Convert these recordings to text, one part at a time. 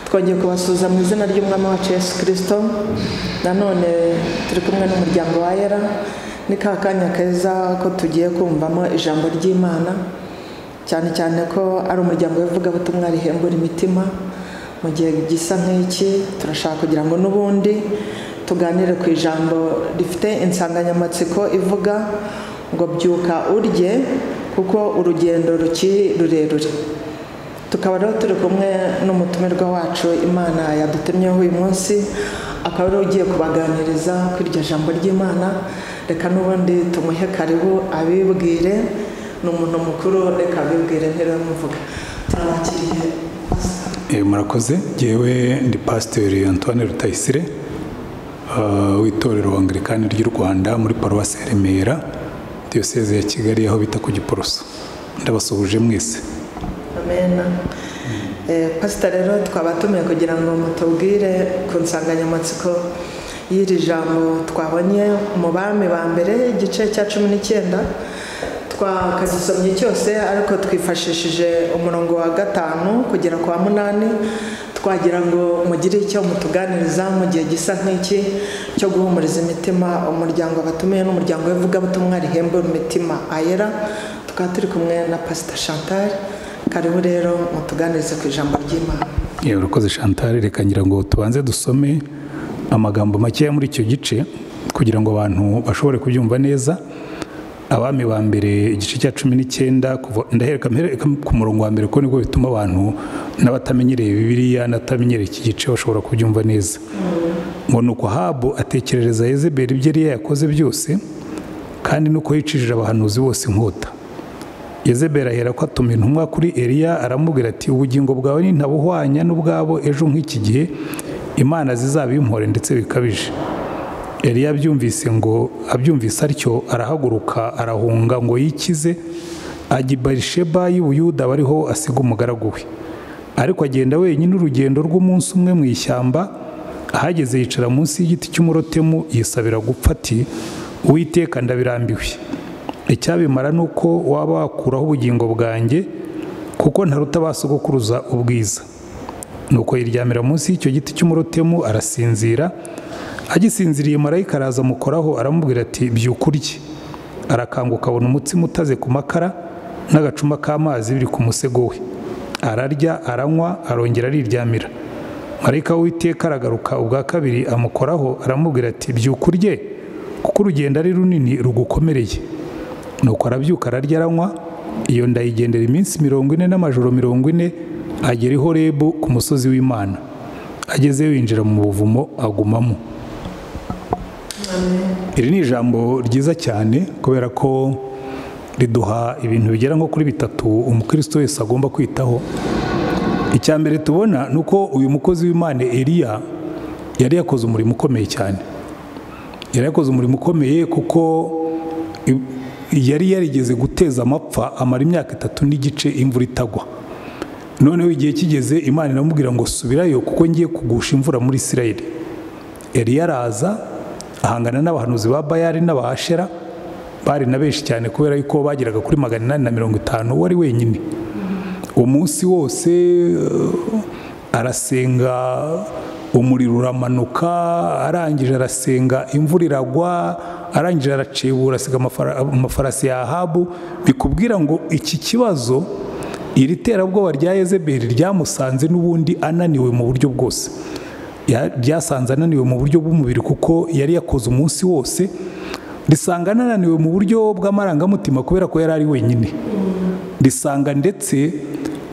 twagiye kubasuhuza mu izina ry'umwami wacu yesu kirisito nanone turi kumwe n'umuryango wa era ni ka kanya keza ko tugiye kumvamo ijambo ry'imana cyane cyane ko ari umuryango w'ivugabutumwa rihembura imitima mu gihe gisa nk'iki turashaka kugira ngo n'ubundi tuganire ku ijambo rifite insanganyamatsiko ivuga ngo byuka urye kuko urugendo rukiri rurerure tukaba rero turi kumwe n'umutumirwa wacu imana yadutemyeho uyu munsi akaba ariwe ugiye kubaganiriza kuri iryo jambo ry'imana reka n'ubundi tumuhe karibu abibwire ni umuntu mukuru reka abibwire ntiremuvuga turabakiriye murakoze ngewe ndi pasiteri antoine rutayisire w'itorero wangirikani ry'u rwanda muri paruwasi ya remera diyoseze ya kigali aho bita ku giporoso ndabasuhuje mwese amena pasita rero twabatumiye kugira ngo mutubwire ku nsanganyamatsiko y'iri jambo twabonye mu bami ba mbere igice cya cumi n'icyenda twakagisomye cyose ariko twifashishije umurongo wa gatanu kugera kwa munani twagira ngo mugire icyo mutuganiriza mu gihe gisa nk'iki cyo guhumuriza imitima umuryango batumiye n'umuryango w'ivugabutumwa rihembura imitima ayera tukaba turi kumwe na pasita chantal karibu rero mutuganirize ku ijambo ry'imana urakoze chantal reka ngira ngo tubanze dusome amagambo makeya muri icyo gice kugira ngo abantu bashobore kubyumva neza abami ba mbere igice cya cumi n'icyenda ndahereka ku murongo wa mbere kuko nibwo bituma abantu n'abatamenyereye bibiriya n'abatamenyereye iki gice bashobora kubyumva neza ngo ni uko habu atekerereza yezeberi ibyo yari yakoze byose kandi nuko yicishije abahanuzi bose inkota yezeberi ahera ko atuma intumwa kuri eriya aramubwira ati ubugingo bwawe nintabuhwanya n'ubwabo ejo nk'iki gihe imana zizabimpore ndetse bikabije Eliya abyumvise ngo abyumvise atyo arahaguruka arahunga ngo yikize ajya i barisheba y'ubuyuda bariho asiga umugaragu we ariko agenda wenyine urugendo rw'umunsi umwe mu ishyamba ahageze yicara munsi y'igiti cy'umurotemu yisabira gupfa ati uwiteka ndabirambiwe icyabimara ni uko waba wakuraho ubugingo bwanjye kuko ntaruta basogokuruza ubwiza nuko yiryamira munsi y'icyo giti cy'umurotemu arasinzira agisinziriye marayika araza amukoraho aramubwira ati byuka urye arakanguka abona umutsima utaze ku makara n'agacuma k'amazi biri ku musego we ararya aranywa arongera ariryamira marayika w'iteka aragaruka ubwa kabiri amukoraho aramubwira ati byuka urye kuko urugendo ari runini rugukomereye nuko arabyuka ararya aranywa iyo ndayigendera iminsi mirongo ine n'amajoro mirongo ine agera i horebu ku musozi w'imana ageze winjira mu buvumo agumamo iri ni ijambo ryiza cyane kubera ko riduha ibintu bigera nko kuri bitatu umukristo wese agomba kwitaho icya mbere tubona ni uko uyu mukozi w'imana eriya yari yakoze umurimo ukomeye cyane yari yakoze umurimo ukomeye kuko yari yarigeze guteza amapfa amara imyaka itatu n'igice imvura itagwa noneho igihe kigeze imana inamubwira ngo subirayo kuko ngiye kugusha imvura muri isirayire eriya araza ahangana n'abahanuzi ba bayari n'abahashera bari na benshi cyane kubera yuko bageraga kuri magana inani na mirongo itanu wari wenyine umunsi wose arasenga umuriro uramanuka arangije arasenga imvura iragwa arangije aracebura asiga amafarasi ya ahabu bikubwira ngo iki kibazo iri terabwoba rya yezeberi ryamusanze n'ubundi ananiwe mu buryo bwose ryasanze ananiwe mu buryo bw'umubiri kuko yari yakoze umunsi wose risanga ananiwe mu buryo bw'amarangamutima kubera ko yari ari wenyine risanga ndetse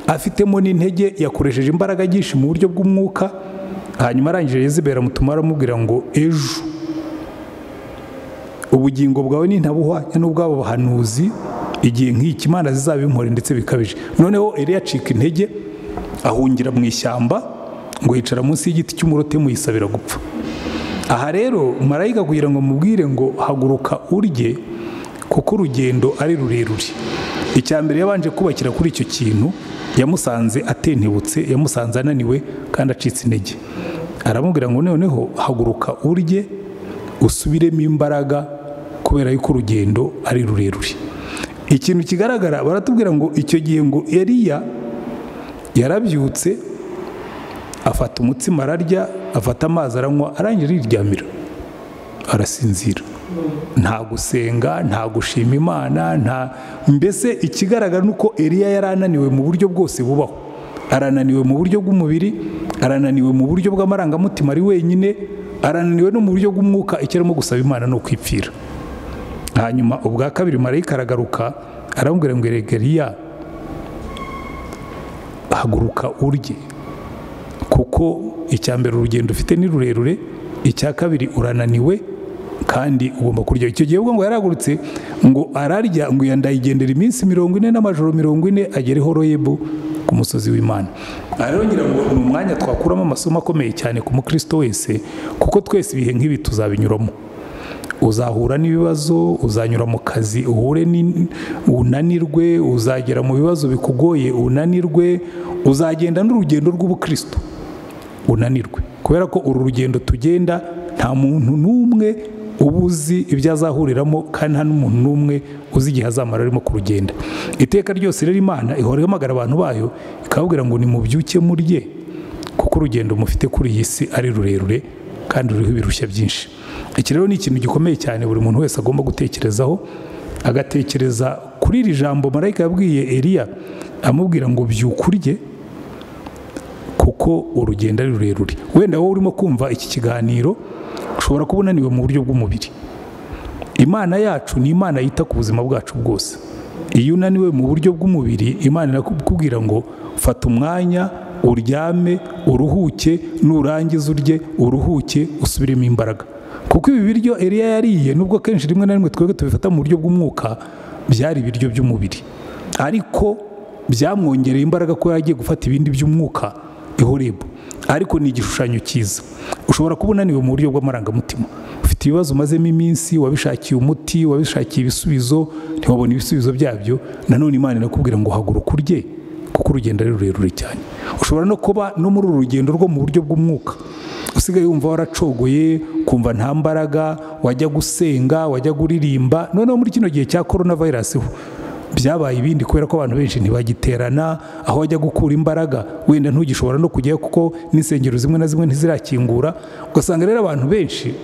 afitemo n'intege yakoresheje imbaraga nyinshi mu buryo bw'umwuka hanyuma arangije yezebera amutuma aramubwira ngo ejo ubugingo bwawe nintabuhwanya n'ubwabo bahanuzi igihe nk'iki imana zizabimpore ndetse bikabije noneho eriya acika intege ahungira mu ishyamba ngo yicara munsi y'igiti cy'umurotemu yisabira gupfa aha rero marayika kugira ngo mubwire ngo haguruka urye kuko urugendo ari rurerure icya mbere yabanje kubakira kuri icyo kintu yamusanze atentebutse yamusanze ananiwe kandi acitse intege aramubwira ngo noneho haguruka urye usubiremo imbaraga kubera yuko urugendo ari rurerure ikintu kigaragara baratubwira ngo icyo gihe ngo eriya yarabyutse afata umutsima ararya afata amazi aranywa arangije ariryamira arasinzira nta gusenga nta gushima imana nta mbese ikigaragara ni uko eriya yari ananiwe mu buryo bwose bubaho arananiwe mu buryo bw'umubiri arananiwe mu buryo bw'amarangamutima ari wenyine arananiwe no mu buryo bw'umwuka icyo arimo gusaba imana ni ukwipfira hanyuma ubwa kabiri marayika aragaruka aramubwira ngo eriya haguruka urye kuko icya mbere urugendo ufite ni rurerure icya kabiri urananiwe kandi ugomba kurya icyo gihe ubwo ngo yaragurutse ngo ararya ngo yandayigendera iminsi mirongo ine n'amajoro mirongo ine agere horoyebu ku musozi w'imana aha rero ngira ngo ni umwanya twakuramo amasomo akomeye cyane ku mukristo wese kuko twese ibihe nk'ibi tuzabinyuramo uzahura n'ibibazo uzanyura mu kazi uhure unanirwe uzagera mu bibazo bikugoye unanirwe uzagenda n'urugendo rw'ubukristo unanirwe kubera ko uru rugendo tugenda nta muntu n'umwe uba uzi ibyo azahuriramo kandi nta n'umuntu n'umwe uzi igihe azamara arimo kurugenda iteka ryose rero imana ihora ihamagara abantu bayo ikababwira ngo nimubyuke murye kuko urugendo mufite kuri iyi si ari rurerure kandi ruriho ibirushya byinshi iki rero ni ikintu gikomeye cyane buri muntu wese agomba gutekerezaho agatekereza kuri iri jambo marayika yabwiye eriya amubwira ngo byuke urye kuko urugendo ari rurerure wenda wowe urimo kumva iki kiganiro ushobora kuba unaniwe mu buryo bw'umubiri imana yacu ni imana yita ku buzima bwacu bwose iyo unaniwe mu buryo bw'umubiri imana irakubwira ngo fata umwanya uryame uruhuke nurangiza urye uruhuke usubiremo imbaraga kuko ibi biryo eriya yariye nubwo kenshi rimwe na rimwe twebwe tubifata mu buryo bw'umwuka byari ibiryo by'umubiri ariko byamwongereye imbaraga ko yagiye gufata ibindi by'umwuka ihorebu ariko ni igishushanyo cyiza ushobora kuba unaniwe mu buryo bw'amarangamutima ufite ibibazo umazemo iminsi wabishakiye umuti wabishakiye ibisubizo ntiwabona ibisubizo byabyo nanone imana irakubwira ngo haguruka urye kuko urugendo ari rurerure cyane ushobora no kuba no muri uru rugendo rwo mu buryo bw'umwuka usigaye wumva waracogoye kumva nta mbaraga wajya gusenga wajya kuririmba noneho muri kino gihe cya korona vayirasi byabaye ibindi kubera ko abantu benshi ntibagiterana aho bajya gukura imbaraga wenda ntugishobora no kujyayo kuko n'insengero zimwe na zimwe ntizirakingura ugasanga rero abantu benshi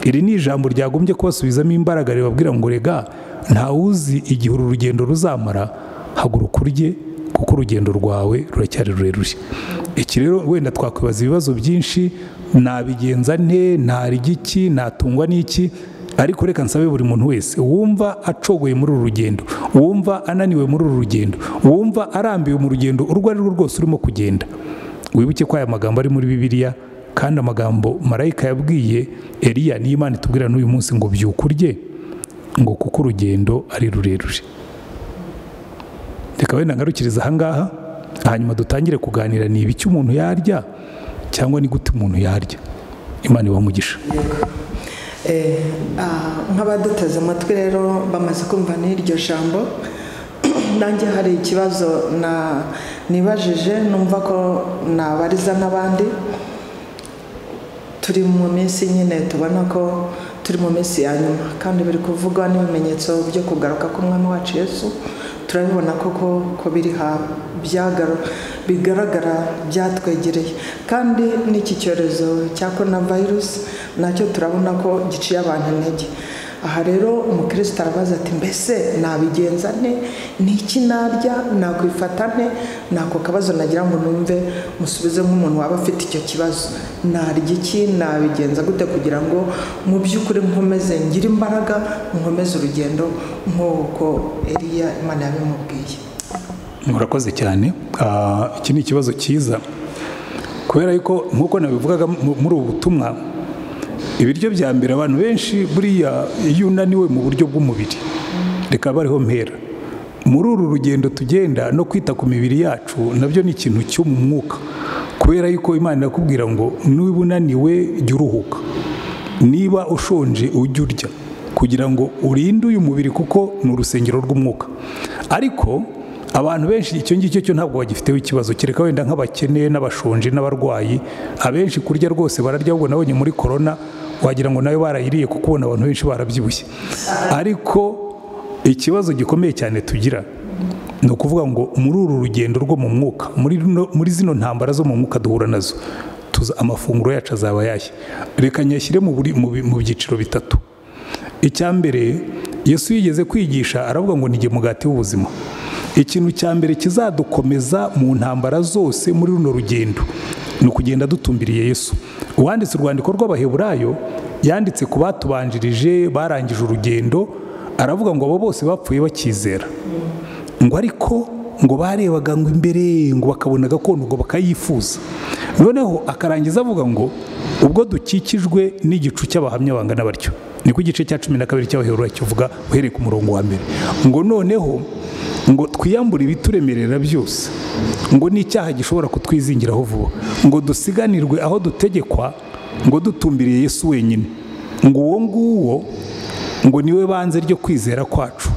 iri ni ijambo ryagombye kubasubizamo imbaraga ribabwira ngo rega ntawuzi igihe uru rugendo ruzamara haguruka urye kuko urugendo rwawe ruracyari rurerure iki rero wenda twakwibaza ibibazo byinshi nabigenza nte ntarya iki natungwa n'iki ariko reka nsabe buri muntu wese wumva acogoye muri uru rugendo wumva ananiwe muri uru rugendo wumva arambiwe mu rugendo urwo ari rwo rwose urimo kugenda wibuke ko aya magambo ari muri bibiliya kandi amagambo marayika yabwiye eriya niyo imana itubwira n'uyu munsi ngo byuke urye ngo kuko urugendo ari rurerure reka wenda ngarukiriza ahangaha hanyuma dutangire kuganira ni ibiki umuntu yarya cyangwa ni gute umuntu yarya imana ibamugisha nk'abaduteze amatwi rero bamaze kumva n'iryo jambo nanjye hari ikibazo nibajije numva ko nabariza n'abandi turi mu minsi nyine tubona ko turi mu minsi ya nyuma kandi biri kuvugwa n'ibimenyetso byo kugaruka k'umwami wacu yesu turabibona koko ko biri bigaragara byatwegereye kandi n'iki cyorezo cya korona virusi nacyo turabona ko giciye abantu intege aha rero umukristo arabaza ati mbese nabigenza nte n'iki narya nakwifata nte nako kabazo nagira ngo numve musubize nk'umuntu waba afite icyo kibazo narya iki nabigenza gute kugira ngo mu by'ukuri nkomeze ngire imbaraga nkomeze urugendo nk'uko eriya imana yabimubwiye murakoze cyane iki ni ikibazo cyiza kubera yuko nk'uko nabivugaga muri ubu butumwa ibiryo bya mbere abantu benshi buriya iyo unaniwe mu buryo bw'umubiri reka bariho mpera muri uru rugendo tugenda no kwita ku mibiri yacu nabyo ni ikintu cyo mu mwuka kubera yuko imana irakubwira ngo niba unaniwe jya uruhuka niba ushonje ujye urya kugira ngo urinde uyu mubiri kuko ni urusengero rw'umwuka ariko abantu benshi icyo ngicyo cyo ntabwo bagifiteho ikibazo kereka wenda nk'abakene n'abashonje n'abarwayi abenshi kurya rwose bararya ahubwo nabonye muri korona wagira ngo nawe barayiriye kuko ubona abantu benshi barabyibushye ariko ikibazo gikomeye cyane tugira ni ukuvuga ngo muri uru rugendo rwo mu mwuka muri zino ntambara zo mu mwuka duhura nazo tuza amafunguro yacu azaba yashya reka nyashyire mu buri- mu bi- mu byiciro bitatu icya mbere yesu yigeze kwigisha aravuga ngo nige mugati w'ubuzima ikintu cya mbere kizadukomeza mu ntambara zose muri runo rugendo ni ukugenda dutumbiriye yesu uwanditse urwandiko rw'abaheburayo yanditse ku batubanjirije barangije urugendo aravuga ngo abo bose bapfuye bakizera ngo ariko ngo barebaga ngo imbere ngo bakabona gakondo ngo bakayifuza noneho akarangiza avuga ngo ubwo dukikijwe n'igicu cy'abahamya bangana batyo niko igice cya cumi na kabiri cy'abaheburayo kivuga uhereye ku murongo wa mbere ngo noneho ngo twiyambure ibituremerera byose ngo n'icyaha gishobora kutwizingiraho vuba ngo dusiganirwe aho dutegekwa ngo dutumbiriye yesu wenyine ngo uwo nguwo ngo niwe banze ryo kwizera kwacu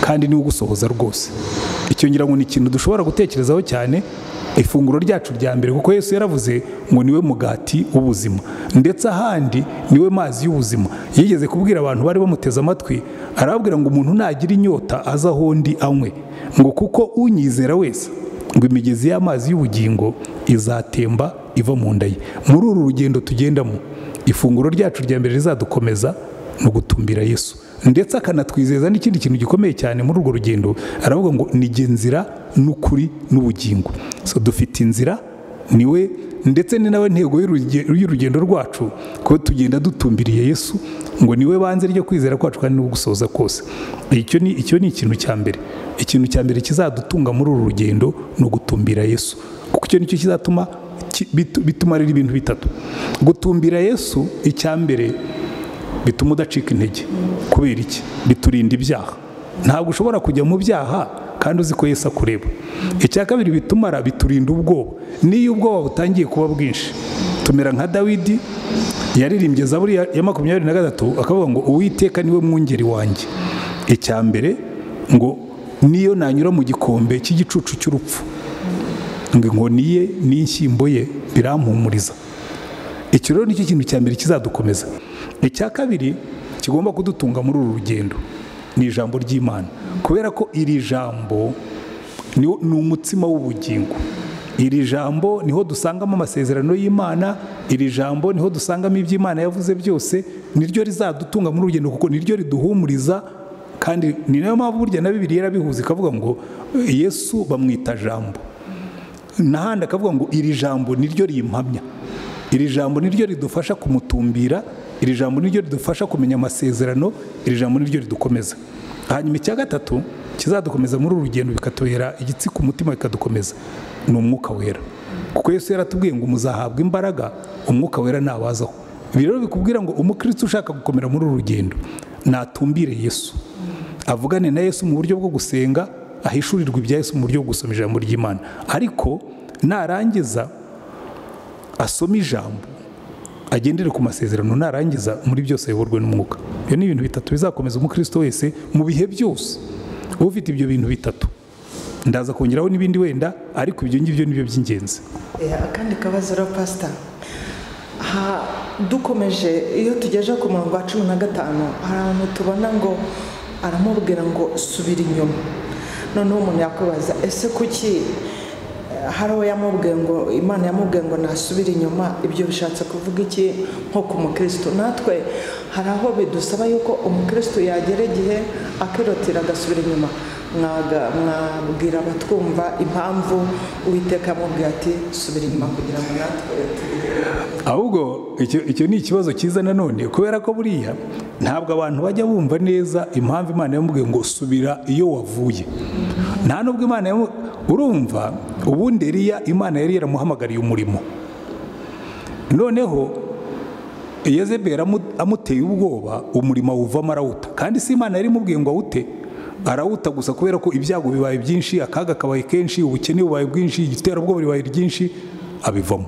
kandi niwe ugusohoza rwose icyo ngira ngo ni ikintu dushobora gutekerezaho cyane ifunguro ryacu rya mbere kuko yesu yaravuze ngo niwe mugati w'ubuzima ndetse ahandi niwe mazi y'ubuzima yigeze kubwira abantu bari bamuteze amatwi arababwira ngo umuntu nagira inyota aze aho undi anywe ngo kuko unyizera wese ngo imigezi y'amazi y'ubugingo izatemba iva mu nda ye muri uru rugendo tugendamo ifunguro ryacu rya mbere rizadukomeza ni ugutumbira yesu ndetse akanatwizeza n'ikindi kintu gikomeye cyane muri urwo rugendo aravuga ngo nige nzira n'ukuri n'ubugingo so dufite inzira niwe ndetse ni nawe ntego y'uruge- y'urugendo rwacu kuko tugenda dutumbiriye yesu ngo niwe banze ryo kwizera kwacu kandi no gusoza kose icyo ni icyo ni ikintu cya mbere ikintu cya mbere kizadutunga muri uru rugendo ni ugutumbira yesu kuko icyo nicyo kizatuma ki- bitu- bituma rero ibintu bitatu gutumbira yesu icya mbere bituma udacika intege kubera iki biturinda ibyaha ntabwo ushobora kujya mu byaha kandi uzi ko Yesu akureba icya kabiri bitumara biturinda ubwoba n'iyo ubwoba butangiye kuba bwinshi tumera nka dawidi yaririmbye zaburi ya ya makumyabiri na gatatu akavuga ngo uwiteka niwe mwungeri wanjye icya mbere ngo niyo nanyura mu gikombe cy'igicucu cy'urupfu ngo inkoni ye n'inshyimbo ye birampumuriza icyo rero nicyo kintu cya mbere kizadukomeza icya kabiri kigomba kudutunga muri uru rugendo ni ijambo ry'imana kubera ko iri jambo ni wo- ni umutsima w'ubugingo iri jambo niho dusangamo amasezerano y'imana iri jambo niho dusangamo ibyo imana yavuze byose niryo rizadutunga muri uru rugendo kuko niryo riduhumuriza kandi ni nayo mpamvu burya na bibiri yarabihuza ikavuga ngo yesu bamwita jambo n'ahandi akavuga ngo iri jambo niryo rimpamya iri jambo niryo ridufasha kumutumbira iri jambo niryo ridufasha kumenya amasezerano iri jambo niryo ridukomeza hanyuma icya gatatu kizadukomeza muri uru rugendo bikatubera igitsi ku mutima bikadukomeza ni umwuka wera kuko yesu yaratubwiye ngo muzahabwa imbaraga umwuka wera ntabazaho ibi rero bikubwira ngo umukristo ushaka gukomera muri uru rugendo natumbire yesu avugane na yesu mu buryo bwo gusenga ahishurirwa ibya yesu mu buryo bwo gusoma ijambo ry'imana ariko narangiza asome ijambo agendere ku masezerano narangiza muri byose ayoborwe n'umwuka ibyo ni ibintu bitatu bizakomeza umukristo wese mu bihe byose uba ufite ibyo bintu bitatu ndaza kongeraho n'ibindi wenda ariko ibyo ngibyo ni byo by'ingenzi Eh, akandi kabazo rero pasita ha dukomeje iyo tugejeje ku murongo wa cumi na gatanu hari ahantu tubona ngo aramubwira ngo subira inyuma noneho umuntu yakwibaza ese kuki eh, hari uwo yamubwiye ngo imana yamubwiye ngo nasubire inyuma ibyo bishatse kuvuga iki nko ku mukristo natwe hari aho bidusaba yuko umukristo yagera igihe akirotira agasubira inyuma mwaga- mwabwira abatwumva impamvu uwiteka yamubwiye ati subira inyuma kugira ngo natwe tugere ahubwo icyo icyo ni ikibazo cyiza nanone kubera ko buriya ntabwo abantu bajya bumva neza impamvu imana yamubwiye ngo subira iyo wavuye nta nubwo imana yamu- urumva ubundi eriya imana yari yaramuhamagariye umurimo noneho yezebeli amu- amuteye ubwoba umurimo awuvamo arawuta kandi si imana yari imubwiye ngo awute arawuta gusa kubera ko ibyago bibaye byinshi akaga kabaye kenshi ubukene bubaye bwinshi igiterabwoba bibaye ryinshi abivamo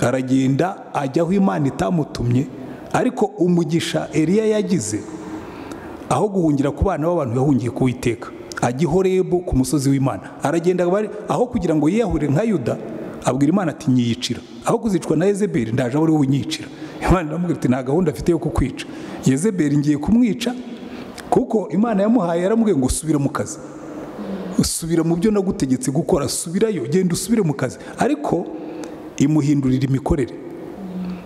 aragenda ajya aho imana itamutumye ariko umugisha eliya yagize aho guhungira ku bana b'abantu yahungiye ku witeka ajya i horebu ku musozi w'imana aragenda bari- aho kugira ngo yiyahure nka yuda abwira imana ati nyiyicira aho kuzicwa na yezebeli ndaje aho uri bunyicira imana iramubwira ati nta gahunda afite yo kukwica yezebeli ngiye kumwica kuko imana yamuhaye yaramubwiye ngo subira mu kazi subira mu byo nagutegetse gukora subirayo genda usubire mu kazi ariko imuhindurira imikorere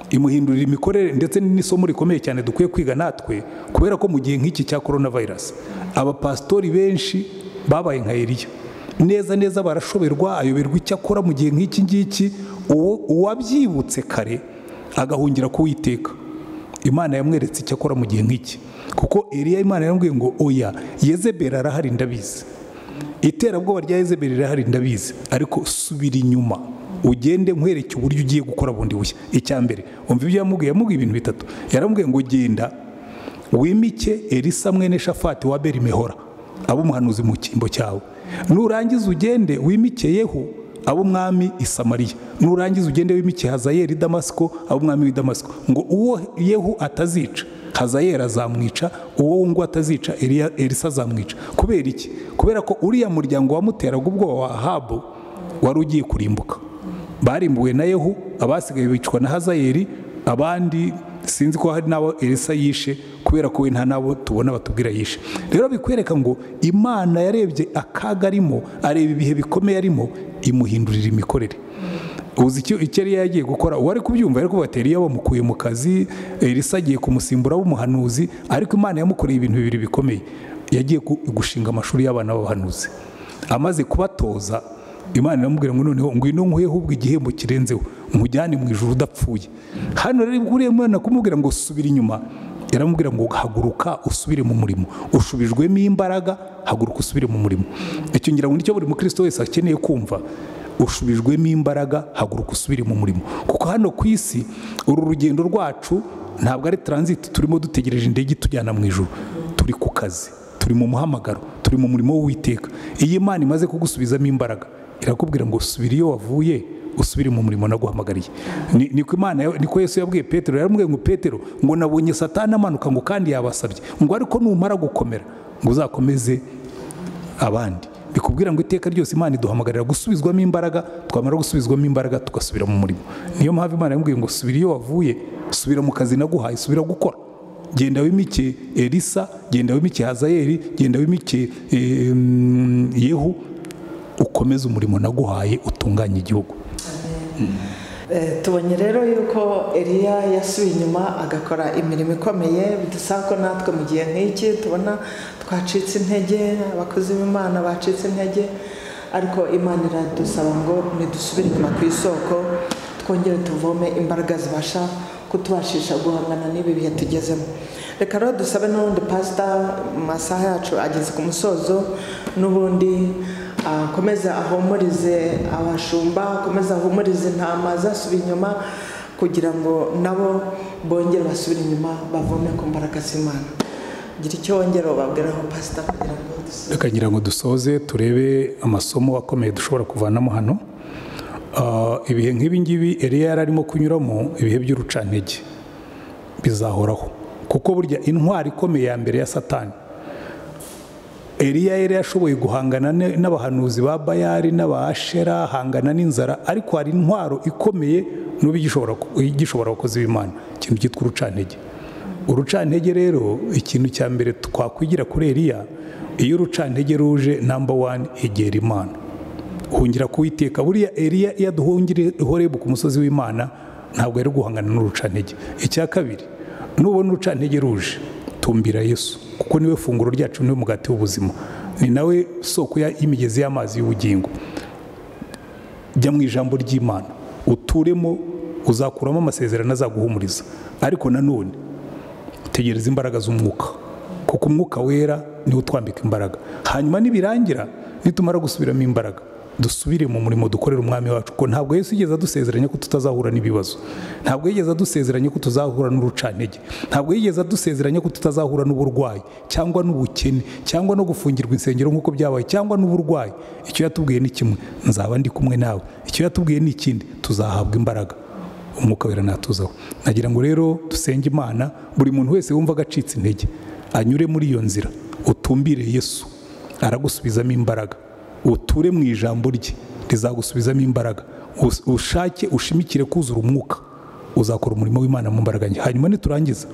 imuhindurira imikorere ndetse n'isomo rikomeye cyane dukwiye kwiga natwe kubera ko mu gihe nk'iki cya korona vayirasi abapasitori benshi babaye nka eriya neza neza barashoberwa ayoberwa icyo akora mu gihe nk'iki ngiki uwo uwabyibutse kare agahungira kuwiteka imana yamweretse icyo akora mu gihe nk'iki kuko eriya imana yambwiye ngo oya yezebera arahari ndabizi iterabwoba rya yezebera rirahari ndabizi ariko subira inyuma ugende nkwereke uburyo ugiye gukora bundi bushya icya mbere wumva ibyo yamubwiye yamubwiye ibintu bitatu yaramubwiye ngo genda wimike elisa mwene shafati wa berimehora abe umuhanuzi mu cyimbo cyawe nurangiza ugende wimikeyeho abo umwami isamariya nurangiza ugende wimike hazayeri damasiko abo umwami w'idamasiko ngo uwo yehu atazica hazayeri azamwica uwo ngo atazica elisa azamwica kubera iki kubera ko uriya muryango wamuteraga ubwoba wa ahabu wari ugiye kurimbuka barimbuwe na yehu abasigaye bicwa na hazayeri abandi sinzi ko hari n'abo elisa yishe kubera ko we nta n'abo tubona batubwira yishe rero bikwereka ngo imana yarebye akaga arimo areba ibihe bikomeye arimo imuhindurira imikorere uzi icyo yari yagiye gukora uwari kubyumva ariko batera iyo bamukuye mu kazi elisa agiye kumusimbura w'umuhanuzi ariko imana yamukoreye ibintu bibiri bikomeye yagiye gushinga amashuri y'abana b'abahanuzi amaze kubatoza imana iramubwira ngo noneho ngwino nkuyeho ubwo igihembo kirenzeho nkujyane mu ijoro udapfuye hano rero uriya mwana kumubwira ngo subira inyuma yaramubwira ngo haguruka usubire mu murimo ushubijwemo imbaraga haguruka usubire mu murimo icyo ngira ngo nicyo buri mukristo wese akeneye kumva ushubijwemo imbaraga haguruka usubire mu murimo kuko hano ku isi uru rugendo rwacu ntabwo ari taransiti turimo dutegereje indege itujyana mu ijoro turi ku kazi turi mu muhamagaro turi mu murimo w'uwiteka iyi imana imaze kugusubizamo imbaraga irakubwira ngo usubire iyo wavuye usubire mu murimo naguhamagariye niko imana niko yesu yabwiye petero yaramubwiye ngo petero ngo nabonye satani amanuka ngo kandi yabasabye ngo ariko numara gukomera ngo uzakomeze abandi bikubwira ngo iteka ryose imana iduhamagarira gusubizwamo imbaraga twamara gusubizwamo imbaraga tugasubira mu murimo niyo mpamvu imana yamubwiye ngo subira iyo wavuye subira mu kazi naguhaye subira gukora genda wimike elisa genda wimike hazayeri genda wimike yehu ukomeze umurimo naguhaye utunganye igihugu tubonye rero yuko eriya yasubiye inyuma agakora imirimo ikomeye bidusaba ko natwe mu gihe nk'iki tubona twacitse intege abakozi b'imana bacitse intege ariko imana iradusaba ngo ntidusubire inyuma ku isoko twongere tuvome imbaraga zibasha kutubashisha guhangana n'ibi bihe tugezemo reka rero dusabe n'ubundi pasita mu masaha yacu ageze ku musozo n'ubundi akomeze ahumurize abashumba akomeze ahumurize intama zasubira inyuma kugira ngo nabo bongere basubire inyuma bavome ku mbaraga z'imana gira icyo wongera ubabwiraho pasita kugira ngo dusoze reka ngira ngo dusoze turebe amasomo akomeye dushobora kuvanamo hano ibihe nk'ibi ngibi eriya yari arimo kunyuramo ibihe by'urucantege bizahoraho kuko burya intwari ikomeye ya mbere ya satani eriya yari yashoboye guhangana n'abahanuzi ba bayari n'abashera ahangana n'inzara ariko hari intwaro ikomeye n'ubu igishobora abakozi b'imana ikintu cyitwa urucantege urucantege rero ikintu cya mbere twakwigira kuri eriya iyo urucantege ruje namba wani egera imana hungira kuwiteka buriya eriya iyo aduhungire horebu ku musozi w'imana ntabwo yari guhangana n'urucantege icya kabiri nubona urucantege ruje tumbira yesu kuko niwe funguro ryacu niwe mugati w'ubuzima ni nawe soko y'imigezi y'amazi y'ubugingo jya mu ijambo ry'imana uturemo uzakuramo amasezerano azaguhumuriza ariko nanone tegereza imbaraga z'umwuka kuko umwuka wera niwe utwambika imbaraga hanyuma nibirangira nitumara gusubiramo imbaraga dusubire mu murimo dukorera umwami wacu ko ntabwo Yesu yigeze adusezeranya ko tutazahura n'ibibazo ntabwo yigeze adusezeranya ko tuzahura n'urucantege ntabwo yigeze adusezeranya ko tutazahura n'uburwayi cyangwa n'ubukene cyangwa no gufungirwa insengero nk'uko byabaye cyangwa n'uburwayi icyo yatubwiye ni kimwe nzaba ndi kumwe nawe icyo yatubwiye ni ikindi tuzahabwa imbaraga umwuka wera natuzaho nagira ngo rero dusenge imana buri muntu wese wumva agacitse intege anyure muri iyo nzira utumbire yesu aragusubizamo imbaraga uture mu ijambo rye rizagusubizamo imbaraga ushake ushimikire kuzura umwuka uzakora umurimo w'imana mu mbaraga nke hanyuma niturangiza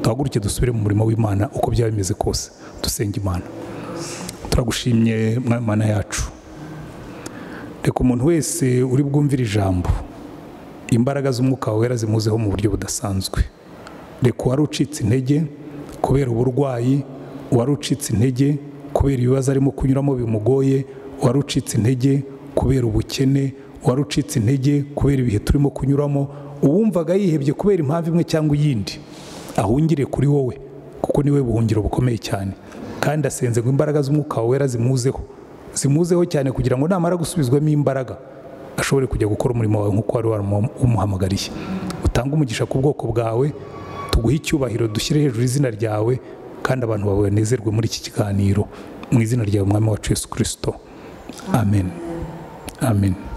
duhaguruke dusubire mu murimo w'imana uko byaba bimeze kose dusenge imana turagushimye mwana yacu reka umuntu wese uri bwumvire ijambo imbaraga z'umwuka wera zimuzeho mu buryo budasanzwe reka uwari ucitse intege kubera uburwayi uwari ucitse intege kubera ibibazo arimo kunyuramo bimugoye uwari ucitse intege kubera ubukene uwari ucitse intege kubera ibihe turimo kunyuramo uwumvaga yihebye kubera impamvu imwe cyangwa iyindi ahungire kuri wowe kuko niwe buhungiro bukomeye cyane kandi asenze ngo imbaraga z'umwuka wera zimuzeho zimuzeho cyane kugira ngo namara gusubizwamo imbaraga ashobore kujya gukora umurimo wawe nk'uko wari wamuhamagariye utange umugisha ku bwoko bwawe tuguhe icyubahiro dushyire hejuru izina ryawe kandi abantu bawe banezerwe muri iki kiganiro mu izina ryawe mwami wacu yesu kirisito amen amen